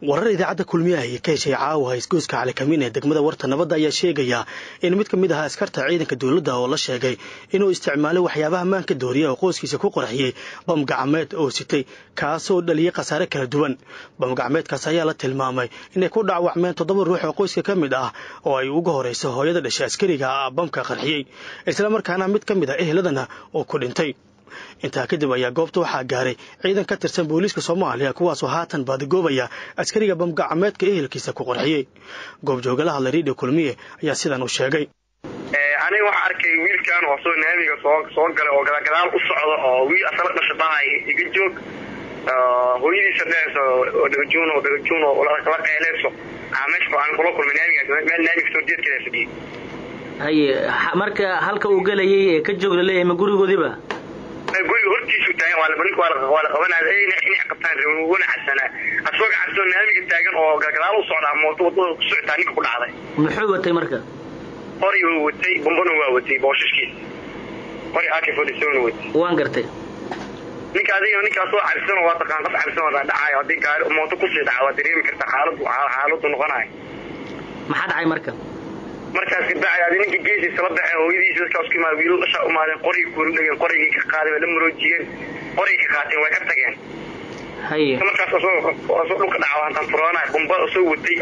warar idaacadda kulmiyaha iyo ka heshay caawa isgoyska calikamiin ee degmada warta nabadda ayaa sheegaya in mid ka mid ahaa askarta ciidanka dowladda oo la sheegay inuu isticmaalay waxyaabaha maanka dooriya oo qoyskiisa ku qorxiyey bam gacmeed oo sitay kaasoo dhaliyay khasaare kala duwan bam gacmeedkaas ayaa la tilmaamay inay ku dhaawacmeen toddoba ruux oo qoyska ka mid ah oo ay uga horayso hooyada dhashay askariga bamka qarxiyey islamarkaana mid ka mid ah ehladana oo ku dhintay intaa kadib ayaa goobta waxaa gaaray ciidan ka tirsan booliiska soomaaliya kuwaasoo haatan baadigoobaya askariga bamgacmeedka ehelkiisa ku qorxiyey goobjoogala hadlay riidho kulmiye ayaa sidan u sheegay aniga waxaa arkay wiilkan oo soo naamiga soo soo galay oo gadagadaal u socda oo wiil asala dhasha dhahay iga joog hooyadiisa dhehayso oo dhagajuun oo dhagajuun oo kala qeyleyso meesha aan kula kulmay naamiga meel naamiga soo jeedkeeda fadhiyey haye marka halka uu gelayay ee ka joog laleeyahay ma gurigoodiba guriga hortiisu taagan waa la qabanaya inay qabtaan wana cadsanaa asagoo cabsoo naamiga taagan oo gadaal u socdaa mooto wadada ku socotaa ninka ku dhacday muxuu watay marka qori waa watay bombona waa watay booshaskiisa qori ak forty seven watay waan gartay ninka adiga ninkaa soo cabsan waa taqaan qof cabsan waa dhacayo haddii gaari mooto kusii dhaca waa dareemi karta xaaladu xaaladu noqonayo maxaa dhacay marka markaas kabacdi adi ninka geesiisa la baxeen hooyadiisa dadkaas ku imaada wiilal dhashaa umaadeen qorigii kuula dhegeen qorigii ka qaaday way la maroojiyeen qorigii ka qaateen way ka tageen haye markaas asoo dhulka dhaca hantaan furoonay bomba soo watay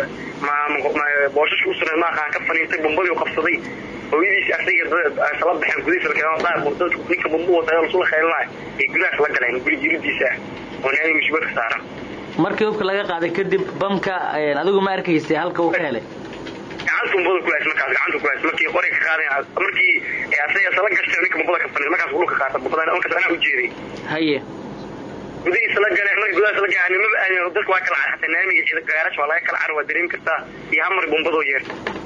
booshash u suneed maaqaan ka faniintay bombadii u qabsaday hooyadiisi asaga isla baxeen gudihiisa lakeen ninka bomba wata lasula kheelinayo ee gudahaas la galeen guri jiridiisa ah oo naami musibadka saaran markii hubka laga qaaday kadib bamka adigu ma arkaysay halka uu ka helay gacanta bombada kulahays markaas gacanta kulahays markii qoriga ka qaaday markii asaga isla gashtay ninka bombada ka faniin markaas dhulka qaata bombada markaas anaa u jeeday haye gudihiisa la galeen markii gudahaas la galeen maba aadin dadka waa kala car xataa naamiga ciida gaarash waa laga kala car waa dareemi kartaa iyo hamar bombadoo yeer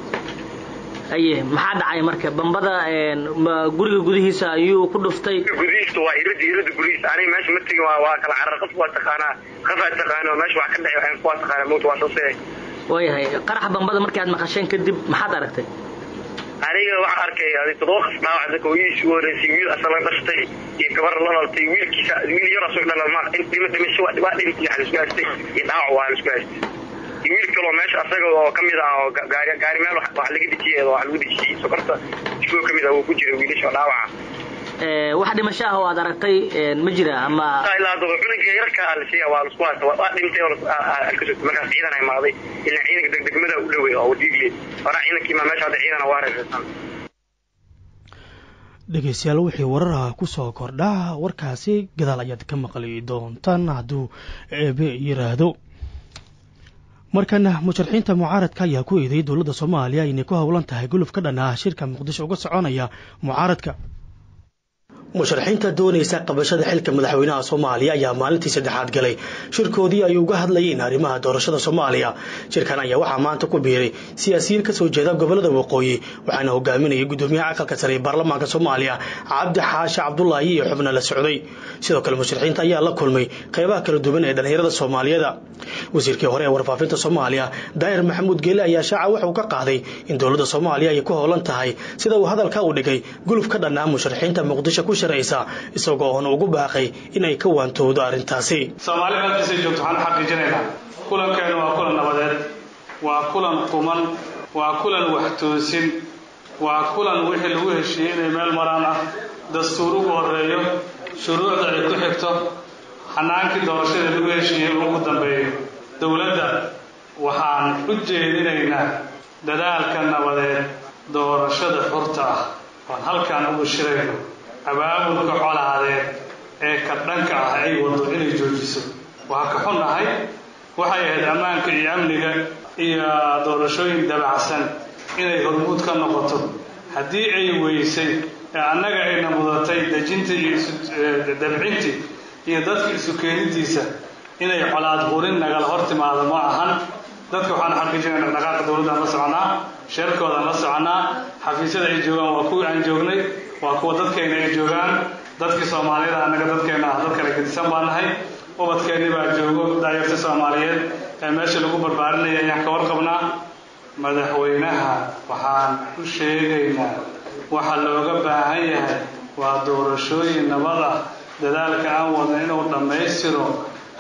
haye maxaa dhacay marka bambada guriga gudihiisa ayuu ku dhuftay gudihiisa waa irada irada gurihiisa aniga meesha ma tegin waa waa kala carar qof waa taqaanaa qofaa taqaano meesha wax ka dhacay waa taqaanaa mowta waa soo seey waayahay qaraxa bambada markii aad maqasheen kadib maxaad aragtay aniga waxaan arkay adi toddoba qas dhaawac dadka hooyadiisi ugu horreysay wiil asala dhashtay iyo gabar la dhaltay wiilkiisa wiil yar asoo dhala ma dhima dhimasho waa dhintay waxa laisku haystay iyo dhaawac waa laisku haystay iyo wiil kaloo meesha asaga oo kamid ah oo gaari gaari meel wax laga dejiyay wax lagu dejiyay sokorta iskuo kamid ah uu ku jiray wiilasha dhaawaca wax dhimasho ah oo aad aragtay ma jira ama ilaa daba cunuga yarka alsiya waa lasku haysta waa dhintay oo alkasoo markaas ciidan ay maaday ilaa ciidanka degdegmada u dhawey oo diigle hora ciidankii ma meesha hadda ciidan waa reersan dhegeystayaal wixii wararaha ku soo kordhaa warkaasi gadaal ayaad ka maqli doontaan hadduu eebe yiraahdo markana musharaxiinta mucaaradka ayaa ku eedeeyay dowladda soomaaliya inay ku howlan tahay guluf ka dhan ah shirka muqdisho uga soconaya mucaaradka musharaxiinta doonaysa qabashada xilka madaxweynaha soomaaliya ayaa maalintii saddexaad galay shirkoodii ay uga hadlayeen arrimaha doorashada soomaaliya shirkan ayaa waxaa maanta ku biiray siyaasiyiin kasoo jeeda gobolada waqooyi waxaana hogaaminayay gudoomiyaha aqalka sare ee baarlamaanka soomaaliya cabdi xaashi cabdulaahi iyo xubno la socday sidoo kale musharaxiinta ayaa la kulmay qeybaha kala duwan ee dhallinyarada soomaaliyeeda wasiirkii hore ee warfaafinta soomaaliya daahir maxamuud geele ayaa shaaca wuxuu ka qaaday in dowladda soomaaliya ay ku howlan tahay sida uu hadalka u dhigay guluf ka dhan ah musharaxiinta muqdisho ku isagoo oon ugu baaqay inay ka waantowdo arrintaasi soomaali meelkasay joogto waxaan xaqiijinaynaa kulankeenu waa kulan nabadeed waa kulan quman waa kulan waxtoosin waa kulan wixii lagu heshiiyey inay meel maraan ah dastuur ugu horeeyo shuruucda ay ku xigto xanaankii doorashada lagu heshiiyey ugu dambeeyo dowladda waxaan u jeedinaynaa dadaalka nabadeed doorashada xurta ah oon halkaan ugu shirayno abaabulka colaadeed ee ka dhanka ah ay wado inay joojiso waa ka xunnahay waxay ahayd ammaanka iyo amniga iyo doorashooyin dabacsan inay hormuud ka noqoto haddii ay weysay ee annaga ayna mudatay dejintii iyo dabcintii iyo dadka isu keenidiisa inay colaad hurin nagala hor timaado ma ahan dadka waxaan xaqiijinayna dhaqdhaqaaqa dowladdaan la soconaa sheerkoodaan la soconaa xafiisyada ay joogaan waa kuwii aan joognay waa kuwa dadkeena ay joogaan dadkii soomaaliyada annaga dadkeena ah dad kale gedisan baa nahay ubadkeennii baa joogo daayarta soomaaliyeed ee meesha lagu barbaarinaya ayaan ka warqabnaa madaxweynaha waxaan u sheegaynaa waxa looga baahan yahay waa doorashooyin nabad ah dadaalka aan wadna inuu dhammaystiro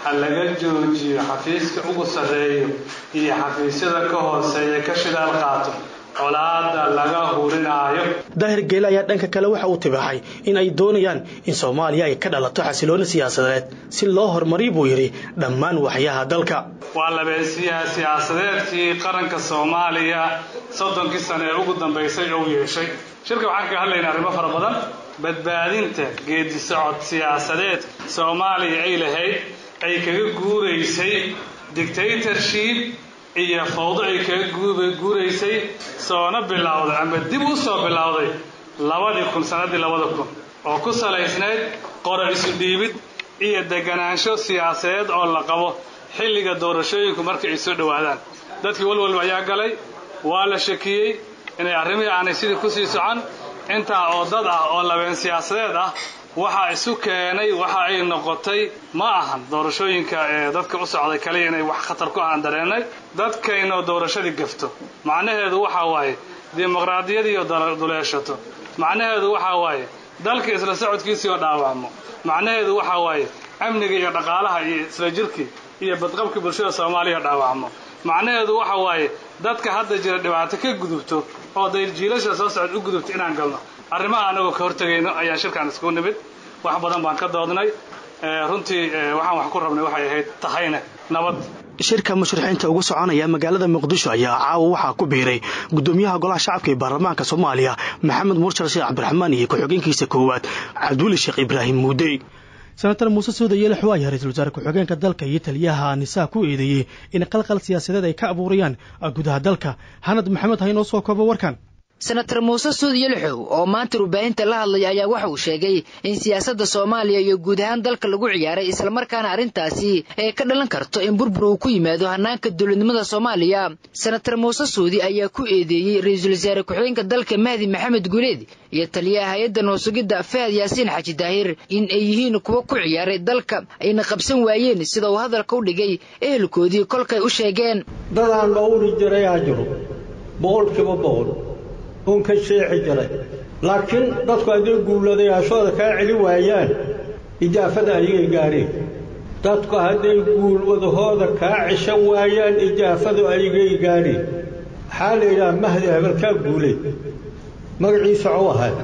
ha laga joojiyo xafiiska ugu sarreeyo iyo xafiisyada ka hooseeya ka shidaal qaato colaada laga hurinaayo daahir geele ayaa dhanka kale waxa uu tibaaxay in ay doonayaan in soomaaliya ay ka dhalato xasilooni siyaasadeed si loo horumariy buu yidhi dhammaan waxyaha dalka waa labeensiyaha siyaasadeedkii qaranka soomaaliya soddonkii sane ee ugu dambaysay ou yeeshay shirka waxaan kaga hadlaynaa arrimo fara badan badbaadinta geedi socod siyaasadeed soomaaliya ay lahayd ay kaga guuraysay dictatorship iyo fawdo ay kaga guuraysay soona bilowday ama dib u soo bilowday labadii kun sannaddii labada kun oo ku salaysnayd qora isu dhiibid iyo deganaansho siyaasadeed oo la qabo xilliga doorashooyinku markay ay soo dhowaadaan dadkii walwalba ayaa galay waa la shakiyey inay arrimihii aanay sidii kusii socon intaa oo dad ah oo labeen siyaasadeed ah waxaa isu keenay waxa ay noqotay ma ahan doorashooyinka ee dadka u socday kaliya inay wax khatar ku ahaan dareennay dadkaynoo doorashadii gafto macnaheedu waxaa waaye dimuqraadiyadiioo duleeshato macnaheedu waxaa waaye dalka isla socodkiisii oo dhaawacmo macnaheedu waxaa waaye amniga iyo dhaqaalaha iyo isla jirkii iyo badqabkii bulshada soomaaliya dhaawacmo macnaheedu waxa waaye dadka hadda jira dhibaato ka gudubto oo dayjiilasha soo socod u gudubto inaan galno arrimaha anagoo ka hortegayno ayaan shirkaan isku nimid wax badan baan ka doodnay runtii waxaan wax ku rabnay waxay ahayd tahayna nabad shirka mushrixiinta ugu soconaya magaalada muqdisho ayaa caawa waxaa ku biiray gudoomiyaha golaha shacabka ee baarlamaanka soomaaliya maxamed murshal sheekh cabdiraxmaan iyo ku-xigeenkiisa koowaad cabduuli sheekh ibraahim muudey senatar muuse suuda yeelexo ayaa ra-iisul wasaare ku-xigeenka dalka iyo taliyaha nisaa ku eedeeyey in qalqal siyaasadeed ay ka abuurayaan gudaha dalka hanad maxamed ha inoo soo koobo warkan senatar muuse suud yelxow oo maanta warbaahinta la hadlaya ayaa waxa uu sheegay in siyaasadda soomaaliya iyo guud ahaan dalka lagu ciyaaray islamarkaana arrintaasi ay ka dhalan karto in burbur uu ku yimaado hanaanka dowladnimada soomaaliya senatar muuse suudi ayaa ku eedeeyey ra-iisul wasaare ku-xigeenka dalka mahdi maxamed guuleed iyo taliyaha hay-adda noosugidda fahad yaasiin xaji daahir in ay yihiin kuwo ku ciyaaray dalka ayna qabsan waayeen sida uu hadalka u dhigay ehelkoodii kolkay u sheegeen dadaan dhowri jiray aa jiro boqolkiiba boqol uun ka sheexi jiray laakiin dadku hadday guuladayaashooda kaa celi waayaan ijaafada ayagay gaadheen dadku hadday guulwadahooda kaa cishan waayaan ijaafadu ayagay gaadheen waxaa la yidhaha mahdi hebelkaa guulay magaciisa cuu ahay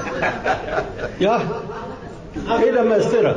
yah ii dhammaystira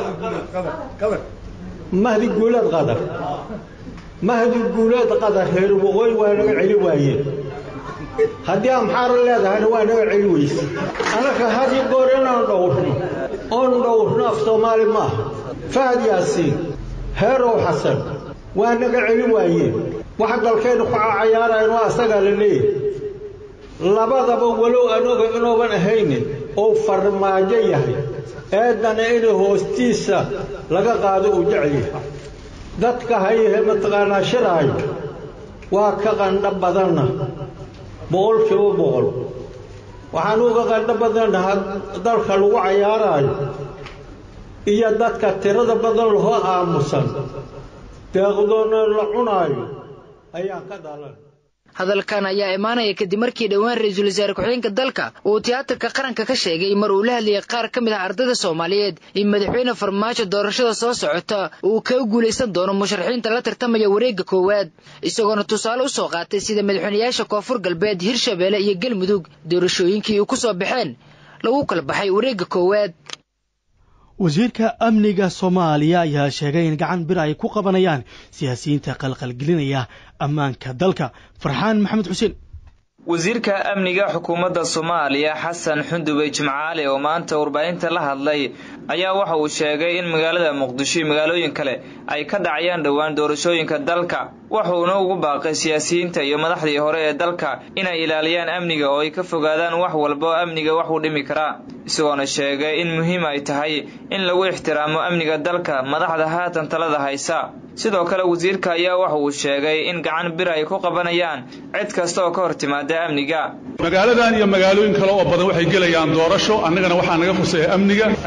mahdi guuleed qadar mahdi guuleed qadar reer waqooyi waa naga celi waayeen haddii amxaara leedahayna waa naga celi weyse annaka hadi goor inaan dhowrno oon dhowrno af soomaali maaha fahad yaasiin heerow xasan waa naga celi waayeen waxa dalkaynu ku cayaarayn waa asagaa la leeyahy labadaba walow anoga inuuban ahaynin ou farmaajo yahay eeddana inay hoostiisa laga qaado uu jecel yahay dadka hayahe mataqaanaa shiraayo waa ka qandho badanna boqolkiiba boqol waxaan uga qandho badannaha dalka lagu cayaaraayo iyo dadka tirada badan lahoo aamusan deeqdoona la cunaayo ayaa ka dhalan hadalkan ayaa imaanaya kadib markii dhowaan ra-iisul wasaare ku-xigeenka dalka uu tiyaatarka qaranka ka sheegay mar uu la hadlayay qaar ka mid ah ardayda soomaaliyeed in madaxweyne farmaajo doorashada soo socota uu kaga guulaysan doono musharaxiinta la tartamaya wareegga koowaad isagoona tusaale u soo qaatay sida madaxweynayaasha koonfur galbeed hirshabeelle iyo galmudug doorashooyinkii uu ku soo baxeen lagu kala baxay wareegga koowaad wasiirka amniga soomaaliya ayaa sheegay in gacan bir ay ku qabanayaan siyaasiyiinta qalqalgelinaya ammaanka dalka farxaan maxamed xuseen wasiirka amniga xukuumadda soomaaliya xasan xundubey jimcaale oo maanta warbaahinta la hadlay ayaa waxa uu sheegay in magaalada muqdisho iyo magaalooyin kale ay ka dhacayaan dhowaan doorashooyinka dalka wuxuuna ugu baaqay siyaasiyiinta iyo madaxdii hore ee dalka inay ilaaliyaan amniga oo ay ka fogaadaan wax walba oo amniga wax u dhimi karaa isagoona sheegay in muhiim ay tahay in lagu ixtiraamo amniga dalka madaxda haatan talada haysa sidoo kale wasiirka ayaa waxa uu sheegay in gacan bir ay ku qabanayaan cid kasta oo ka hor timaada amniga magaaladan iyo magaalooyin kale oo badan waxay gelayaan doorasho annagana waxaa naga khuseeya amniga ayaa naga khusey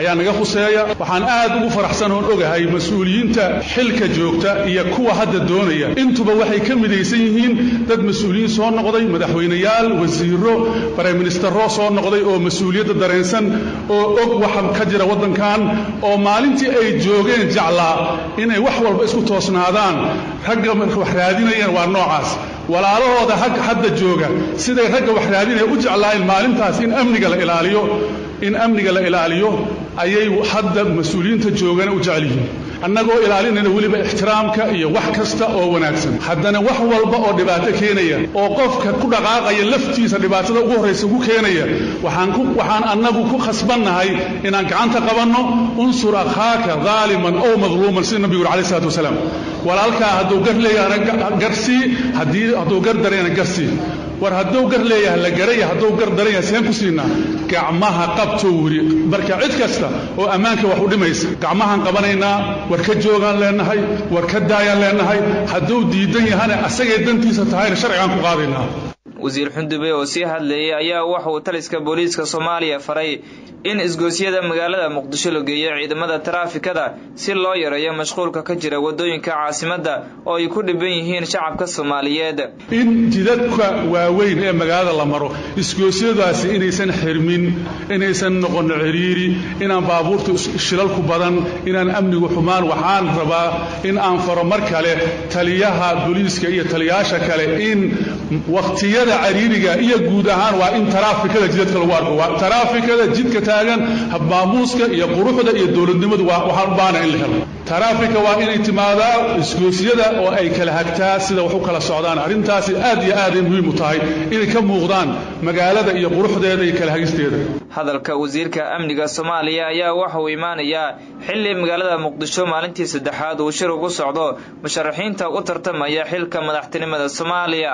quseeya waxaan aad ugu faraxsan oon ogahay mas-uuliyiinta xilka joogta iyo kuwa hadda doonaya intuba waxay ka midaysan yihiin dad mas-uuliyiin soo noqday madaxweyneyaal wasiiro braiministero soo noqday oo mas-uuliyadda dareensan oo og waxa ka jira waddankan oo maalintii ay joogeen jeclaa inay wax walba isku toosnaadaan ragga wax raadinayeen waa noocaas walaalahooda hadda jooga siday ragga wax raadinaya u jeclaayeen maalintaas in amniga la ilaaliyo in amniga la ilaaliyo ayay hadda mas-uuliyiinta joogana u jecel yihiin annagoo ilaalinayna weliba ixtiraamka iyo wax kasta oo wanaagsan haddana wax walba oo dhibaato keenaya oo qofka ku dhaqaaqaya laftiisa dhibaatada ugu horraysa ku keenaya waxaan annagu ku khasbannahay inaan gacanta qabanno unsur akhaaka daaliman ow madluuman sida nabigu yuri alayh isalaatu wasalaam walaalkaa hadduu gar leeyahana garsii hadduu gar darayana garsii war hadduu gar leeyahay la garaya hadduu gar daran yahay seen ku siinaa gacmaha qabtou wiri marka cid kasta oo ammaanka wax u dhimaysa gacmahaan qabanaynaa war ka joogaan leenahay war ka daayaan leenahay hadduu diidan yahana asagay dantiisa tahayna sharcigaan ku qaadaynaa wasiir xundube oo sii hadlayay ayaa waxa uu taliska booliiska soomaaliya faray in isgoosyada magaalada muqdisho la geeyo ciidamada taraafikada si loo yareeyo mashquulka ka jira waddooyinka caasimadda oo ay ku dhiban yihiin shacabka soomaaliyeed in jidadka waaweyn ee magaalada la maro isgoosyadaasi inaysan xirmin inaysan noqon ciriiri inaan baabuurta shilalku badan inaan amnigu xumaan waxaan rabaa in aan faro mar kale taliyaha booliiska iyo taliyaasha kale in waqtiyada cariiriga iyo guud ahaan waa in taraafikada jidadka lagu arko taraafikada jidka taagan habmaamuuska iyo quruxda iyo dowladnimadu waxaan u baana in la helo taraafika waa inay timaadaa isgoosyada oo ay kala hagtaa sida wax u kala socdaan arrintaasi aad iyo aaday muhiim u tahay inay ka muuqdaan magaalada iyo quruxdeeda iyo kala hagisteeda hadalka wasiirka amniga soomaaliya ayaa waxa uu imaanayaa xilli magaalada muqdisho maalintii saddexaad uu shir ugu socdo musharaxiinta u tartamaya xilka madaxtinimada soomaaliya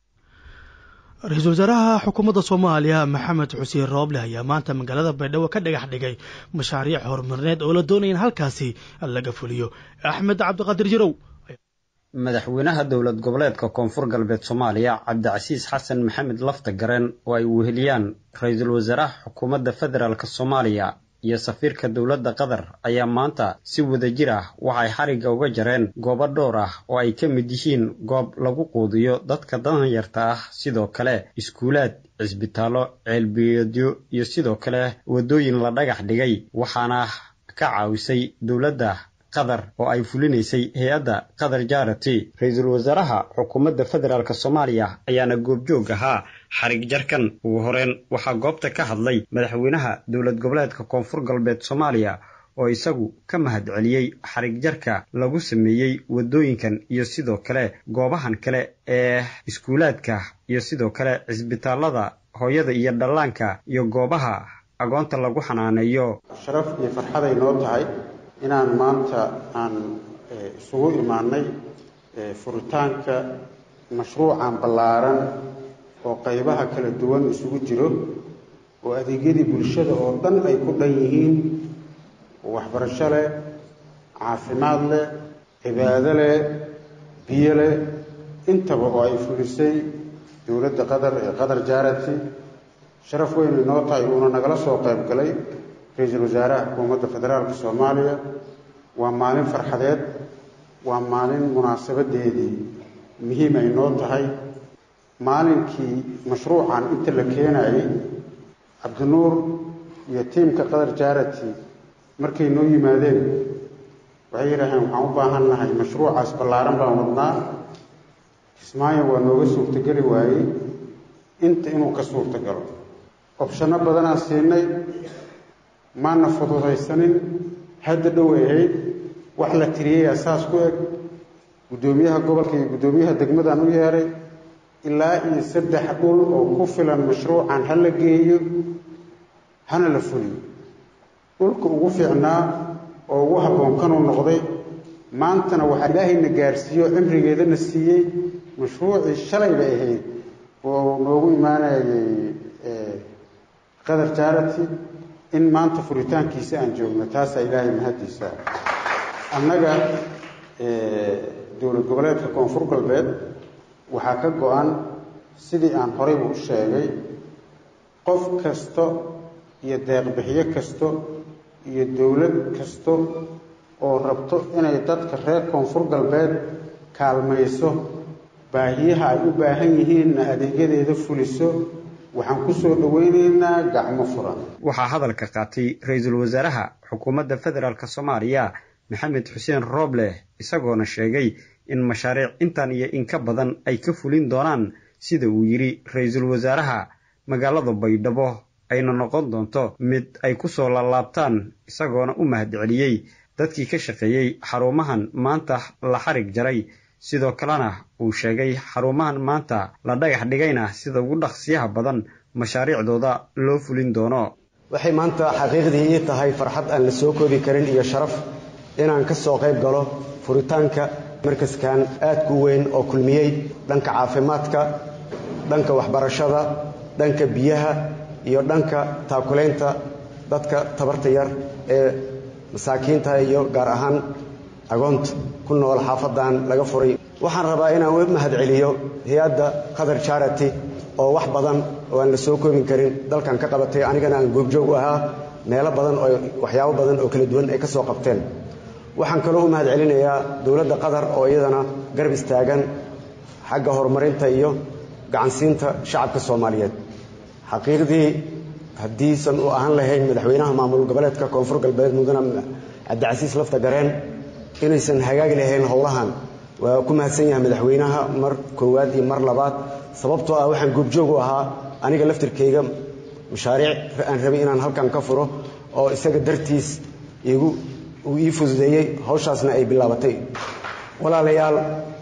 ra-iisul wasaaraha xukuumadda soomaaliya maxamed xuseen rooble ayaa maanta magaalada baydhabo ka dhagax dhigay mashaariic horumarineed oo la doonaya in halkaasi laga fuliyo axmed cabdiqaadir jirow madaxweynaha dowlad goboleedka koonfur galbeed soomaaliya cabdicasiis xasan maxamed lafta garen oo ay weheliyaan ra-iisul wasaaraha xukuumadda federaalk soomaaliya iyo safiirka dowladda qatar ayaa maanta si wadajir ah waxay xarigga uga jareen goobo dhowr ah oo ay ka mid yihiin goob lagu quudiyo dadka danyarta ah sidoo kale iskuulaad cisbitaallo ceelbiyoodyo iyo sidoo kale waddooyin la dhagax dhigay waxaana ka caawisay dowladda qatar oo ay fulinaysay hay-adda qatar jarity ra-iisul wasaaraha xukuumadda federaalk soomaaliya ayaana goobjoog ahaa xarig jarkan ugu horeen waxaa goobta ka hadlay madaxweynaha dowlad goboleedka koonfur galbeed soomaaliya oo isagu ka mahad celiyey xarig jarka lagu sameeyey waddooyinkan iyo sidoo kale goobahan kale ee iskuulaadka iyo sidoo kale cisbitaallada hooyada iyo dhallaanka iyo goobaha agoonta lagu xanaaneeyo sharaf iyo farxaday noo tahay inaan maanta aan isugu imaanay furitaanka mashruucan ballaaran oo qaybaha kala duwan isugu jiro oo adeegyadii bulshada oo dhan ay ku dhan yihiin waxbarasho leh caafimaad leh cibaado leh biyo leh intaba oo ay fulisay dowladda qatar ee qatar jarity sharaf weyn inoo tahay uuna nagala soo qayb galay ra-iisul wasaaraha xukuumadda federaalka soomaaliya waa maalin farxadeed waa maalin munaasabadeedii muhiim ay noo tahay maalinkii mashruucan inta la keenayay cabdinuur iyo tiimka qatar jarity markay noo yimaadeen waxay yidhaaheen waxaan u baahan nahay mashruucaas ballaaran baan wadnaa kismaayo waa nooga suurtogeli waayey inta inuu ka suurtogalo obshano badanaan siinay maana fududaysanin hadda dhow ay ahayd wax la tiriyayaa saas ku eg guddoomiyaha gobolka iyo guddoomiyaha degmadaan u yeeray ilaa iyo saddex dhul oo ku filan mashruucan ha la geeyo hana la fuliyo dhulka ugu fiicnaa oo ugu habboon kanuu noqday maantana waxaa ilaahayna gaarsiiyo cimrigeedana siiyey mashruucii shalay bay ahayd oo noogu imaanayay qatar jarity in maanta furitaankiisa aan joogno taasaa ilaahay mahaddiisa annaga dowlad goboleedka koonfur galbeed waxaa ka go-an sidii aan horeybu u sheegay qof kasta iyo deeqbixiyo kasta iyo dowlad kasto oo rabto inay dadka reer koonfur galbeed kaalmayso baahiyaha ay u baahan yihiinna adeegyadeeda fuliso waxaan ku soo dhoweyneynaa gacmo furan waxaa hadalka qaatay ra-iisul wasaaraha xukuumadda federaalk soomaaliya maxamed xuseen rooble isagoona sheegay in mashaariic intan iyo in ka badan ay ka fulin doonaan sida uu yidhi ra-iisul wasaaraha magaalada baydhabo ayna noqon doonto mid ay ku soo laalaabtaan isagoona u mahadceliyey dadkii ka shaqeeyey xarumahan maanta la xarig jaray sidoo kalena uu sheegay xarumahan maanta la dhagax dhigayna sida ugu dhaqsiyaha badan mashaariicdooda loo fulin doono waxay maanta xaqiiqdii ii tahay farxad aan la soo koobi karin iyo sharaf inaan ka soo qayb galo furitaanka markaskan aadku weyn oo kulmiyey dhanka caafimaadka dhanka waxbarashada dhanka biyaha iyo dhanka taakulaynta dadka tabarta yar ee masaakiinta iyo gaar ahaan agoonta ku nool xaafadan laga furay waxaan rabaa inaan u mahadceliyo hay-adda qatar charity oo wax badan oo aan la soo koobin karin dalkan ka qabatay anigana aan goobjoog u ahaa meelo badan oo waxyaabo badan oo kala duwan ay ka soo qabteen waxaan kaloo u mahadcelinayaa dowladda qatar oo iyadana garab istaagan xagga horumarinta iyo gacansiinta shacabka soomaaliyeed xaqiiqdii haddiisan u ahaan lahayn madaxweynaha maamul goboleedka koonfur galbeed mudane cabdicasiis lafta gareen inaysan hagaagi lahayn howlahan waa ku mahadsan yahay madaxweynaha mar koowaad iyo mar labaad sababtoo ah waxaan goobjoog u ahaa aniga laftirkayga mashaariic aan rabay inaan halkan ka furo oo isaga dartiis igu uu ii fududeeyey hawshaasna ay bilaabatay walaalayaal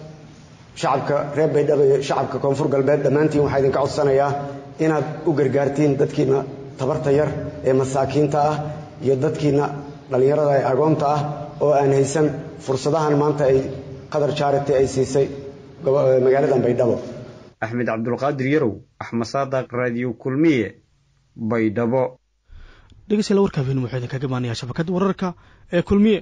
shacabka reer baydhabo iyo shacabka koonfur galbeed dhammaantiin waxaa idinka codsanayaa inaad u gargaartiin dadkiina tabarta yar ee masaakiinta ah iyo dadkiina dhallinyarada ee agoonta ah oo aan haysan fursadahan maanta ay qatar charity ay siisay magaaladan baydhabo axmed cabdulqaadir yarow axmed saadaq raadiyo kulmiye baydhabo dhegeystayaal warka habeen wuxuu idinkaga imaanayaa shabakadda wararka ee kulmiye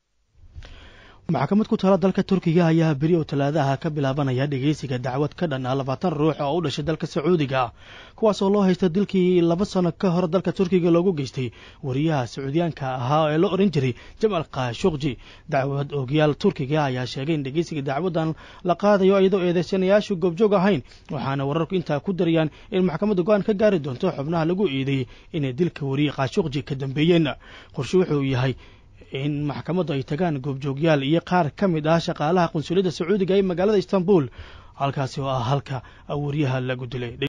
maxkamad ku taala dalka turkiga ayaa beri oo talaadaha ka bilaabanaya dhegeysiga dacwad ka dhan ah labaatan ruux oo u dhashay dalka sacuudiga kuwaas oo loo haysta dilkii laba sano ka hor dalka turkiga loogu geystay wariyaha sacuudiyaanka ahaa ee la ohan jiray jamal khashukji dacwad oogyaal turkiga ayaa sheegay in dhegeysiga dacwadan la qaadayo iyadoo eedeysanayaashu goobjoog ahayn waxaana wararku intaa ku darayaan in maxkamadda go-aan ka gaari doonto xubnaha lagu eedeeyey inay dilka wariye khashukji ka dambeeyeen qorshe wuxuu yahay in maxkamaddu ay tagaan goobjoogyaal iyo qaar ka mid ah shaqaalaha qunsuliyadda sacuudiga ee magaalada istanbul halkaasi oo ah halka wariyaha lagu dilay